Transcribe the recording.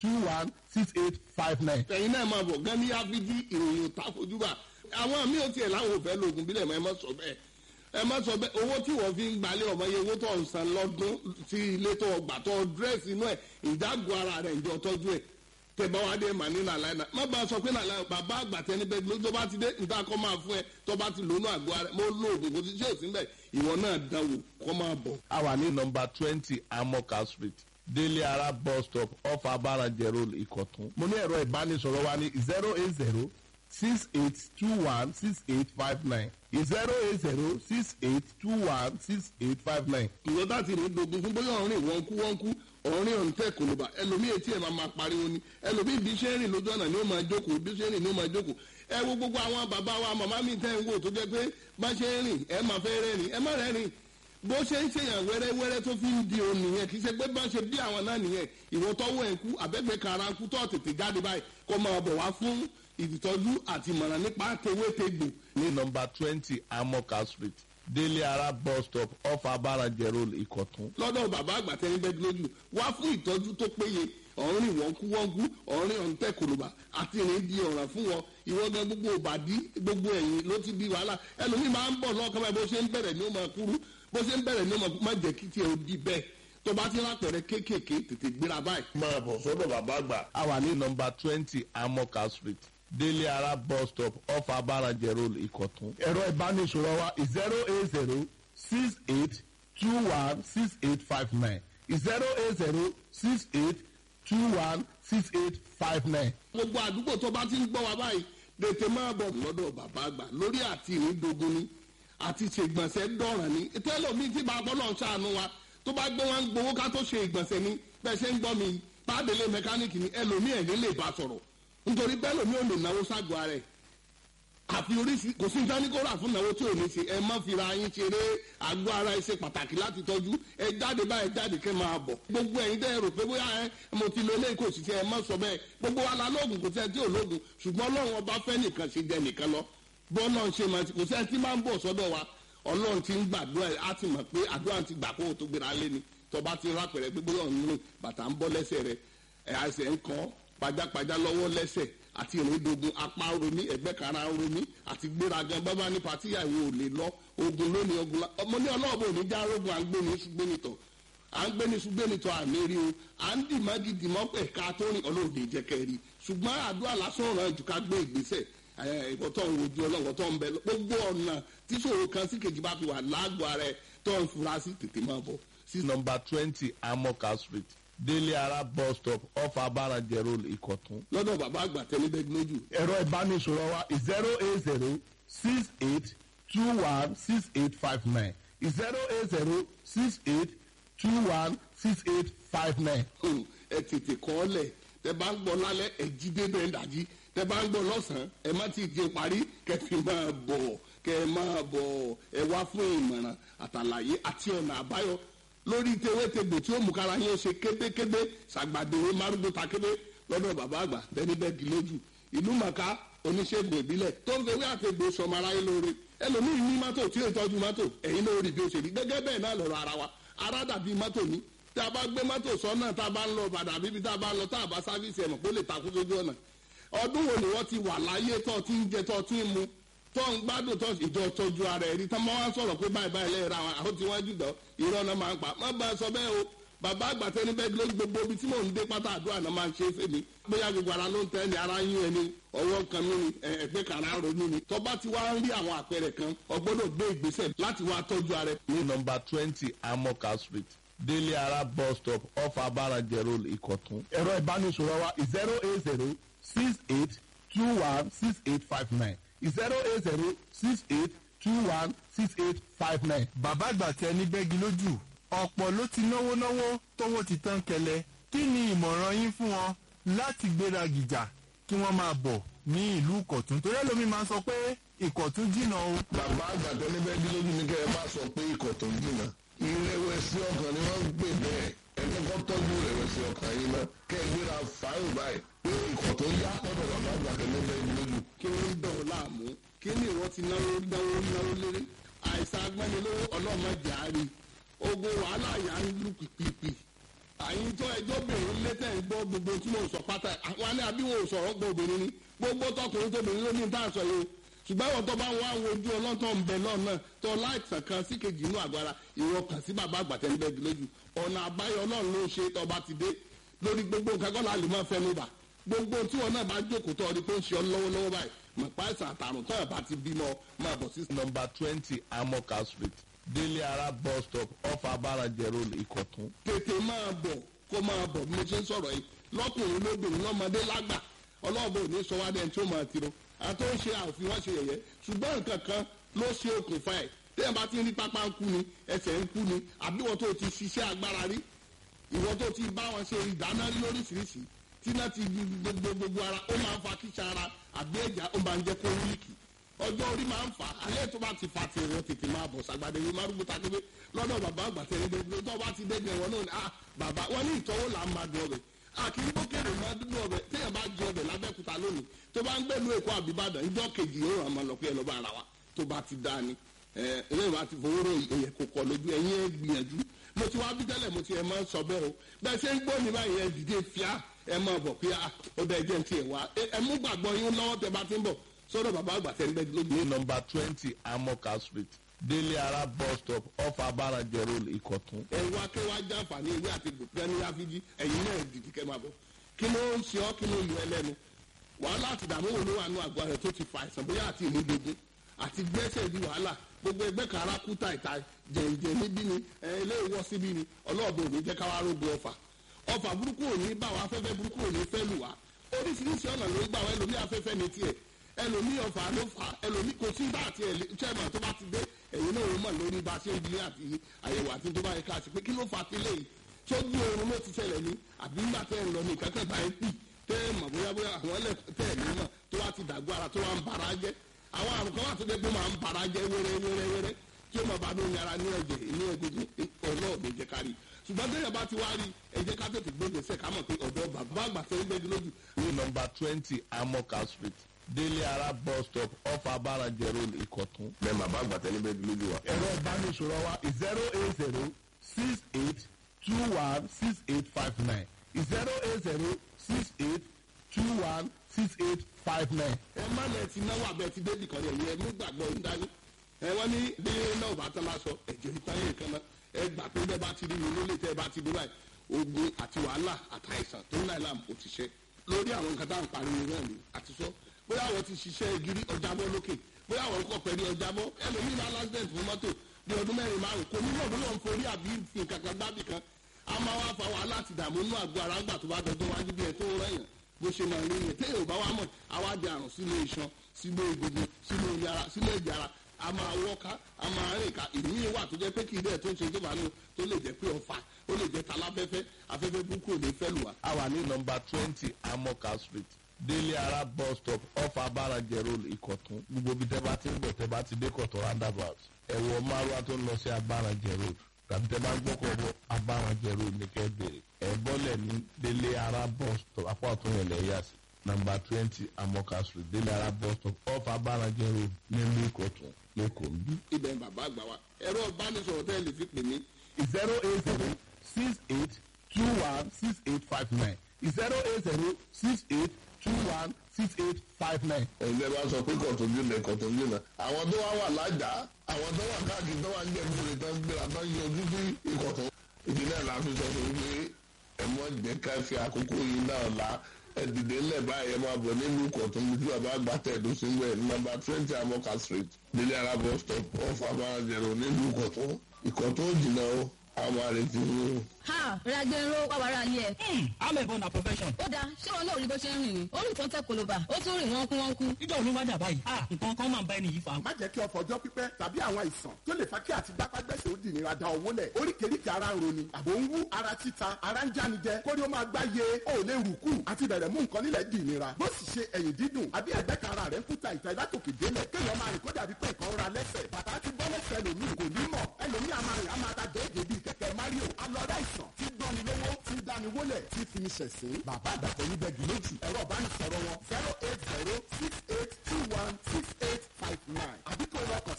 two one six eight five nine. ẹ̀yin náà máa bọ̀ gan ní áfíjí ìròyìn òtá fojúbà àwọn míì ò tiẹ̀ láwọn ò fẹ́ lóògùn bílẹ̀ mọ́ ẹ má sọ bẹ́ẹ̀ ẹ má sọ bẹ́ẹ̀ owó tí wọ́n fi ń gbalẹ̀ ọmọ yẹn owó tó ń san lọ́dún sí ilé tó gbà tó dírẹ́sì inú ẹ̀ ìdágò ara rẹ̀ ìjọ tọ́jú ẹ̀ tẹ̀bá wa dé mà ní nàlàyé náà má bàa sọ pé nàlàyé bàbá àgbà tẹni bẹ́ẹ̀ ló tó bá ti dé níta kọ́ máa fún ẹ tó bá ti lónú àgọ́ ara mo lo oògùn kò ti ṣe òsín bẹ́ẹ̀ ìwọ náà dánwò kọ́ máa bọ̀. a wà ní nọmba twenty amoka street délé ara bus stop off abarajẹ road ìkọ̀tún. mo ní ẹ̀rọ ìbánisọ̀rọ̀ wa ní zero eight zero six eight two one six eight five nine zero eight zero six eight two one six eight five nine. ìwọ bá ti rìn dogun fún bóyá ọ̀rìn wọ́n kú wọ́n kú ọ̀rìn ọ̀ǹtẹ̀ kò ló bá ẹlòmíì etí ẹ̀ máa máa pariwo ni ẹlòmíì bí ṣe ń rìn lójú ọ̀nà ni ó máa jókòó bí ṣe ń rìn ni ó máa jókòó ẹ wo gbogbo àwọn bàbá wa màmá mi tẹ́ ń wò tó jẹ́ pé bá ṣe ń rìn ẹ máa fẹ́ rẹ́rìn ẹ má rẹ́rìn bó ṣe ń ṣèyàn wẹ́rẹ́wẹ́rẹ́ tó fi ń di òun nìyẹn kì í ṣe pé bá ṣe bí àwọn náà nìyẹn ìwọ tọ́wọ́ ẹ̀ ń kú àbẹ́gbẹ́ kara ń kú tó tètè jáde báyìí kó máa bọ̀ wá fún ìtọ́jú àti ìmọ̀ràn nípa tewétegbò ní nọmba twenty amoka street délé ara bus stop off abarajẹ road ìkọ̀tún. lọ́dọ̀ bàbá àgbà tẹ́ni bẹ́ẹ̀ lójú wá fún ìtọ́jú tó péye ọ̀rìn wọ́nkúwọ́nkú ọ̀rìn ọ̀ǹtẹ̀ kòlùbà àti ìrìn di ọ̀ràn fún wọn ìwọ gan gbogbo òbàdí gbogbo ẹ̀yìn ló ti di wàhálà ẹlòmíì máa ń bọ̀ lọ́kàn báyìí bó ṣe ń bẹ̀rẹ̀ ní ó máa kúrú bó ṣe ń bẹ̀rẹ̀ ní ó máa kúrú má jẹ́ kí tiẹ̀ ó di bẹ́ẹ̀ tó bá ti rápẹ̀rẹ̀ kéékèèké tètè gbéra báyìí. máa bọ̀ sọ́dọ̀ bàbá àgbà. a wà ní nọmba twenty amoka street délé ara bus stop off abarajẹ road ìkọ̀tún. ẹ̀rọ ìbánisọ̀rọ̀ wa zero eight zero six eight two one six eight five nine zero eight zero six eight two one six eight five nine. gbogbo àdúgbò tó bá ti ń gbọ́ wa báyìí tètè máa bọ̀ lọ́dọ̀ bàbá àgbà lórí àti ìrìndògún ni àti ṣègbọ̀nsẹ̀ dọ̀ràn ni tẹ́lọ̀mí tí bá gbọ́ náà ṣàánú wa tó bá gbé wọn gbowó ká tó ṣe ìgbọ̀nsẹ̀ ni bẹ́ẹ̀ ṣe ń gbọ́ mi pàdélé mẹkáníìkì ni ẹlòmíì ẹ̀ ní lè bá sọ̀rọ̀ nítorí bẹ́ẹ̀ lòmíì ò lè náwó ságọ́ ara ẹ̀ àfi oríṣi kò sí nǹkan ní kó rà fún náwó tí ò ní ṣe ẹ má fira yín ṣeré àgọ́ ara ẹ ṣe pàtàkì láti tọ́jú ẹ jáde báyìí jáde kẹ́ máa bọ̀ gbogbo ẹ̀yin dẹ́ rò pé bóyá ẹ mo ti lo eléyìí kò sì ṣe ẹ má sọ bẹ́ẹ̀ gbogbo wa la lóògùn kò sí ẹ tí ò lóògùn ṣùgbọ́n ọlọ́run ọba fẹ́ nìkan ṣe jẹ nìkan lọ bọ́ náà ṣe máa ti kò sí ẹ tí máa ń bọ̀ sọ́dọ̀ wa ọlọ́run ti ń gbàdúrà ẹ á ti mọ̀ pé àdúrà ti gbà kó o tó gbéra lé ni tọba ti rápẹ̀rẹ̀ pé bóyá òun rìn bàtà ń bọ́ lẹ́sẹ̀ rẹ̀ ẹ̀ àṣẹ ń kọ́ pajápajá lọ́wọ́ lẹ́sẹ̀ àti ìrìndògùn apá romi ẹgbẹ́ kara romi àti gbéragan bábá ní patíyàwó ò lè lọ ogun lónìí ogun la ọmọ ní ọlọ́ọ̀bù ò ní já rogun à ń gbé ní ṣùgbẹ́nitọ̀ à ń gbé ní ṣùgbẹ́nitọ̀ àmì rí o à ń dì mági dì mọ́ pẹ̀ ká tó rìn ọlọ́ọ̀dẹ jẹ́ kẹ́ rí ṣùgbọ́n àdúrà lásán ràn jù ká gbé ìgbésẹ̀ ìkọ̀tọ̀ ń wojú ọlọ́wọ́ tó ń bẹ gbogbo ọ̀nà tí ṣòro kan sí kejì bá fi wà lágbo ara ẹ̀ tó ń fura sí tètè máa bọ̀ sí nọmba twenty amoka street délé ara bus stop off abarajẹ road ìkọ̀tún. lọ́dọ̀ bàbá àgbà tẹ́lẹ̀ bẹ́ẹ̀ lójú. ẹ̀rọ ìbánisọ̀rọ̀ wa zero eight zero six eight two one six eight five nine zero eight zero six eight two one six eight five nine. ẹ tètè kọ́ ọ lẹ̀ tẹ bá ń gbọ́ lálẹ́ ẹ jí débẹ̀ ń dàjí tẹ bá ń gbọ́ lọ́sàn-án ẹ má ti jẹ parí kẹfì máa bọ̀ kẹ máa bọ̀ ẹ wá fún ìmọ̀ràn àtàlàyé àti ọ̀nà àbáyọ lórí tewétegbò tí ó mú kára yín ó ṣe kébékébé ṣàgbàdéwé márùndó takébé lọ́dọ̀ bàbá àgbà bẹ́ẹ̀ni bẹ́ẹ̀ kì lójú ìlú màkà oníṣègùn ìbílẹ̀ tó ń fewé àtẹ̀gbò sọmọ aráyé lóore ẹlòmíì ní mọ́tò tí ó tọ́jú mọ́tò ẹ̀yin ló rí bí ó ṣe rí gẹ́gẹ́ bẹ́ẹ̀ náà lọ́rọ̀ ara wa ara dàbí mọ́tò ní tá a bá gbé mọ́tò sọ́nà tá a bá ń lọ bàdà bíbi tá a bá ń lọ tá a bá sáfíìsì ẹ̀mọ̀ kó lè takú sójú ọ̀nà ọdún wo ni wọ́n ti wà láyé tó ti ń jẹ tó ti ń mu tó ń gbádùn tó ìjọ tọjú ara ẹ̀rí tán máa wá sọ̀rọ̀ pé báyìí báyìí lẹ́yìn ra àwọn àwọn tí wọ́n jù dán irọ́ náà máa ń pa má bá a sọ bẹ́ẹ̀ o bàbá àgbà tẹni bẹ́ẹ̀ ló gbogbo ibi tí mò ń dé pátá àdúrà náà máa ń ṣe é fèmí bóyá gbogbo ara ló ń tẹ́ ni ara yín ẹni ọwọ́ kan mí ni ẹ̀gbẹ́ kan ara ronú ni tó bá ti wá ń rí àwọn àpẹẹrẹ kan ọgbọ́dọ̀ gbé ìgbésẹ̀ láti wá tọ́jú ara ẹ̀. ní nọmba twenty amoka street délé ara bus stop off abarajẹ road ìkọ̀tún. ẹ̀rọ ìbánisọ̀rọ̀ wa zero eight zero six eight two one six eight five nine zero eight zero six eight two one six eight five nine. bàbá àgbà tẹ ní bẹ́gi lójú ọ̀pọ̀ ló ti náwó náwó tówó ti tán kẹlẹ̀ kí ni ìmọ̀ràn yín fún wọn láti gbéra gìjà kí wọ́n máa bọ̀ ní ìlú ìkọ̀tún torí ẹlòmíín máa ń sọ pé ìkọ̀tún jìnnà o. bàbá àgbà tẹ ní bẹ́gi lójú ni kẹ́ ẹ bá sọ pé ìkọ̀tún jìnnà ìrẹ̀wẹ̀sì ọkàn ni wọ́n ń pè bẹ́ẹ̀ ẹni kọ́ tọ́jú ìrẹ̀wẹ̀sì ọkàn yìí náà kẹ́ ẹ gbéra fàáyìn báyìí pé ìkọ̀tún yá ọ̀dọ̀ bàbá àgbà tẹ ní bẹ́gi lójú. kí ló ń dọ̀ ọ́ láàmú kí ni ìwọ ti náwó náwó náwó léré àìsàn agbẹ́nilówó ọlọ́mọdé àárín ogun wàhálà yà ń lù pìpìpì àyìn tó ẹjọ́ obìnrin létẹ̀ ń gbọ́ gbogbo tí mo sọ pátá àwọn àní àbí wọn ò sọ̀rọ̀ gbọ́ obìnrin ni gbogbo tọkùnrin tóbìnrin ló ní tá à ń sọ yìí o ṣùgbọ́n ìwọ̀n tó bá ń wá wojú ọlọ́tọ̀ ń bẹ lọ́nà tó láìsàn kan sí kejì inú àgọ́ ara ìwọ kàn sí bàbá àgbàtẹ́ ń bẹ́ẹ̀ lójú ọ̀nà àbáyọ náà ló ṣe tó bá ti dé lórí gbogbo nǹkan kọ́ la lè máa fẹnu bà gbogbo tí wọn náà bá jókòó tó ọdí pé ń ṣe ọ lọ́wọ́lọ́wọ́ báyìí mọ̀ pa àìsàn àtàrùn tó ẹ̀ bá ti bímọ máa bọ̀ sí nọmba twenty amoka street délé ara bus stop off abarajẹ road ìkọ̀tún. tètè máa bọ̀ kó máa bọ̀ bí mo ṣe ń sọ̀rọ̀ yìí lọ́kùnrin lóbìnrin lọ́mọdé lágbà ọlọ́ọ̀bọ ò ní sọ wá dẹ́n tí ó máa tiro àti ó ń ṣe àfi wọ́n ṣe yẹ̀yẹ́ ṣùgbọ́n nǹkan kan ló ṣe okùnfà ẹ̀ téèyàn bá ti rí pápá ń kú ni ẹsẹ̀ ń kú ni àbí wọ́n tó ti ṣiṣẹ́ agbára rí ìwọ́n tó ti bá wọn ṣe ìdáná rí lóríṣiríṣi tí náà ti di gbogbo gbogbo ara ó máa ń fa kíṣà ara àbí ẹ̀já ó máa ń jẹ́ kó wíìkì ọjọ́ orí máa ń fà á alẹ́ tó bá ti fa ti rẹ̀ tètè máa bọ̀ sàgbàdé yìí máa rúgbó takébé lọ́dọ̀ bàbá àgbàtẹ́ yìí dé tó bá ti dẹ́gbẹ̀ wọn náà ni ah bàbá wọn ní ìtọ́wò là ń máa dùn ọbẹ̀ àkìrí bókèrè máa dúdú ọbẹ̀ téèyàn bá jẹ ọbẹ̀ lábẹ́kúta lónìí tó bá ń gbẹ̀lú èkó àbíbàdàn ìjọ kejì yóò ràn máa lọ pé ẹ lọ́ bá ara wa tó bá ti dá ni ẹ ẹlẹ́yìn bá ti fowó rò èyẹ kò kọ lójú ẹ̀yìn ẹ gbìyànjú mo ti wá bí tẹ́lẹ̀ mo ti ẹ̀ máa ń sọ bẹ́ẹ̀ o bẹ́ẹ̀ ṣe ń gbọ́ ní báyìí ẹ dìde fíà ẹ máa bọ̀ pé ó dẹ̀ jẹ́ ti ẹ̀ wá ẹ mú gbàgbọ́ yín lọ́wọ́ tẹ bá ti ń bọ̀ sọ́dọ̀ bàbá àgbà tẹ́ ń bẹ́ẹ̀ lójú. ní nọmba twenty amoka street délé ara bus stop off abarajẹ road ìkọ̀tún. ẹ wá kí wá jàǹfààní ewé àti gbòkúta ní áfíjí ẹ̀yin náà dìde kẹ́ máa bọ̀ kí ló ń ṣe ọ́ kí ló ń lu ẹlẹ́nu wàhálà àti ìdààmú wo ló wà nù àgọ́ rẹ̀ tó ti fa àìsàn bóyá àti ìmúdogun àti gbẹ́sẹ̀ di wàhálà gbogbo ẹgbẹ́ kara kúta ìta jẹ̀ǹjẹ̀ níbí ni eléyìí wọ́ síbí ni ọlọ́ọ̀bẹ òní jẹ́ káwá rógbó ọfà ọfà burúkú òní bá wa afẹ́fẹ́ burúkú òní fẹ́ lù wá oríṣiríṣi ọ̀nà ló gbà wá ẹlòmí afẹ́fẹ́ ní tiẹ̀ ẹlòmí ọfà ló fà ẹlòmí kò sí bá àti chairman tó bá ti dé ẹ̀yin náà ó mọ̀ lórí bá a ṣe ń di àti àyẹ̀wò àti tó bá yẹ ká ṣe pé kí ló fà á tẹ́lẹ̀ yìí sójú oorun ló ti ṣẹlẹ̀ ní àbí nígbà tẹ́ ẹ̀ ń lọ ní ìkẹ́kẹ́ bá ẹ̀ pì tẹ́ ẹ̀ mọ̀ bóyá bóyá àwọn ẹlẹ́ tẹ́ ẹ̀ ní mọ̀ tó wá ti dàgbọ́ ara tó wá ń bara jẹ́ àwọn àrùn kan wà tó dé pé máa ń bara jẹ́ wẹ́rẹ́ wẹ́rẹ́ wẹ́rẹ́ tí ó máa bá ní yàrá ní ẹ̀jẹ̀ ní egungun ọ̀nà òde jẹ́ kárí ṣùgbọ́n tẹ́yẹ̀ bá ti wá rí ẹ jẹ́ ká tètè gbé gbèsè ká mọ̀ pé ọ̀dọ́ bàbá àgbà tẹ́ ń gbẹ́gi lójú ní nọmba twenty amoka street délé ara bus stop off abarajẹ road ìkọ̀tún. bẹ́ẹ̀ bàbá àgbà tẹ́ níbẹ̀ lójú wa. ẹ̀rọ ìbánisọ̀rọ̀ wa zero eight zero six eight two one six eight five nine zero eight zero six eight two one six eight five nine. ẹ má lẹ ti náwó abẹ ti débì kan yẹn ẹ mú gbàgbọ́ ń dání ẹ wọ́n ní bí náà bá tán lásọ ẹ̀jẹ̀ ìtayé nǹkan náà ẹ gbà pé bẹ́ẹ̀ bá ti rí mi lólè tẹ́ ẹ bá ti dé báyìí ogun àti wàhálà àtàìsàn tó ń láì láàmú kò ti ṣe lórí àwọn nǹkan tá à ń pariwo náà ni àti sọ bóyá àwọn ti ṣiṣẹ́ gírí ọjàbọ́ lókè bóyá àwọn kọ̀ pẹ̀lú ọjàbọ́ ẹlòmíì máa lásìdẹ̀ǹt fún mọ́tò bí ọdún mẹ́rin márùn kò ní lọ́dún lọ́n forí àbí fi nǹkan kan gbábì kan a máa wá fa wàhálà àti ìdààmú inú àgọ́ ara ńgbà tó bá dọdún wájú bí ẹ tó ń rẹ̀yàn bó ṣe máa rí yẹn téèyàn ò bá wá mọ̀ àwa di àrùn sínú iṣan sínú egungun sínú yàrá sínú ẹ̀jẹ̀ ara a máa wọ́ká a máa rìn ká ìmí wà tó jẹ́ pé kì í dẹ̀ tó ń ṣe tó bá nù tó lè jẹ́ pé ọ̀fà ó lè jẹ́ taláfẹ́fẹ́ afẹ́fẹ́ burúkú ò ní fẹ́ lù wá. a wà ní nọmba twenty amoka street délé ara bus stop off abarajẹ road ìkọ̀tún gbogbo bí tẹ́ bá ti ń bọ̀ tẹ́ bá ti dé kọ̀tún roundabout ẹ̀wọ̀ márùwá tó ń lọ sí abarajẹ road tàbí tẹ́ bá ń gbọ́kọ̀ bọ̀ abarajẹ road ní kẹ́ bèrè ẹ̀ bọ́lẹ̀ ní délé ara bus stop apá ọ̀tún yẹn lẹ̀ yà sí nọmba twenty amoka street délé ara bus stop off abarajẹ road nílùú ìkọ̀tún lẹ́kọ̀ọ́ ń bí. ibẹ̀ ń bàbá àgbà wa ẹ̀rọ ìbánisọ̀rọ̀ tẹ́ ẹ lè fi pè mí zero eight zero six eight two one six eight five nine zero eight zero six eight two one six eight five nine. ẹ̀yin bá sọ pé kọ̀tọ́jú lẹ̀ kọ̀tọ́jú náà àwọn tó wá wà lájà àwọn tó wà káàkiri tó wà ń jẹ́ ìbúre tó ń gbéra tó ń yọjú sí ìkọ̀tọ́ ìdí náà la fi sọ fún mi pé ẹ mọ jẹ́ ká fi àkókò yìí náà la ẹ dìde ńlẹ̀ báyìí ẹ máa bọ̀ nílùú kọ̀tún ojú àbá gbàtẹ́ ẹ̀dùn sí wẹ̀ nọ́mbà twenty amoka street délé ara bus stop off abáranjẹ̀rò nílùú kọ̀tún ìkọ̀tún jìnnà o àwọn àrètí yìí o. ha ragbero wàwàrà ni ẹ. amẹ̀bọ na profession. ó dáa ṣé wọn náà rí bó ṣe ń rìn ni ó rìn tó ń tẹ koloba ó tún rìn wọ́n kú wọ́n kú. ìjọ òní wá dà báyìí. ah nǹkan kan máa ń bá ẹni yìí fa. má jẹ́ kí ọ̀fọ̀ ọjọ́ pípẹ́ tàbí àwọn àìsàn tó lè fa kí àti gbápágbẹ́sẹ̀ ó dì nira da owó lẹ̀ oríkèéríkèé ara ń roni àbò ń wú ara títa ara ń jánijẹ kórí ó máa gbá ye ó lè rù kù àti bẹ̀rẹ̀ mú nǹkan nílẹ̀ dì nira bó sì ṣe ẹ̀yìn dídùn àbí ẹ̀gbẹ́ kan ara rẹ̀ ń kúta ìta ìlátòkè délẹ̀ kéèyàn máa rìn kó dàbí pé nǹkan ra lẹ́sẹ̀ bàtà ti bọ́ lẹ́sẹ̀ ẹlòmíì kò ní mọ̀ ẹlòmíì a máa rìn a máa ta déédéé bíi kẹ̀kẹ́ mario alọ́dá ìsàn tí gbọ́ni lówó tí dání wólẹ̀ tí fi ní ṣẹ̀sín bàbá àgbàtọ̀ níbẹ̀ jù lójú ẹ̀rọ ìbánisọ̀rọ̀ wọn zero eight zero six eight two one six eight five nine àbí kò lọ kàn sí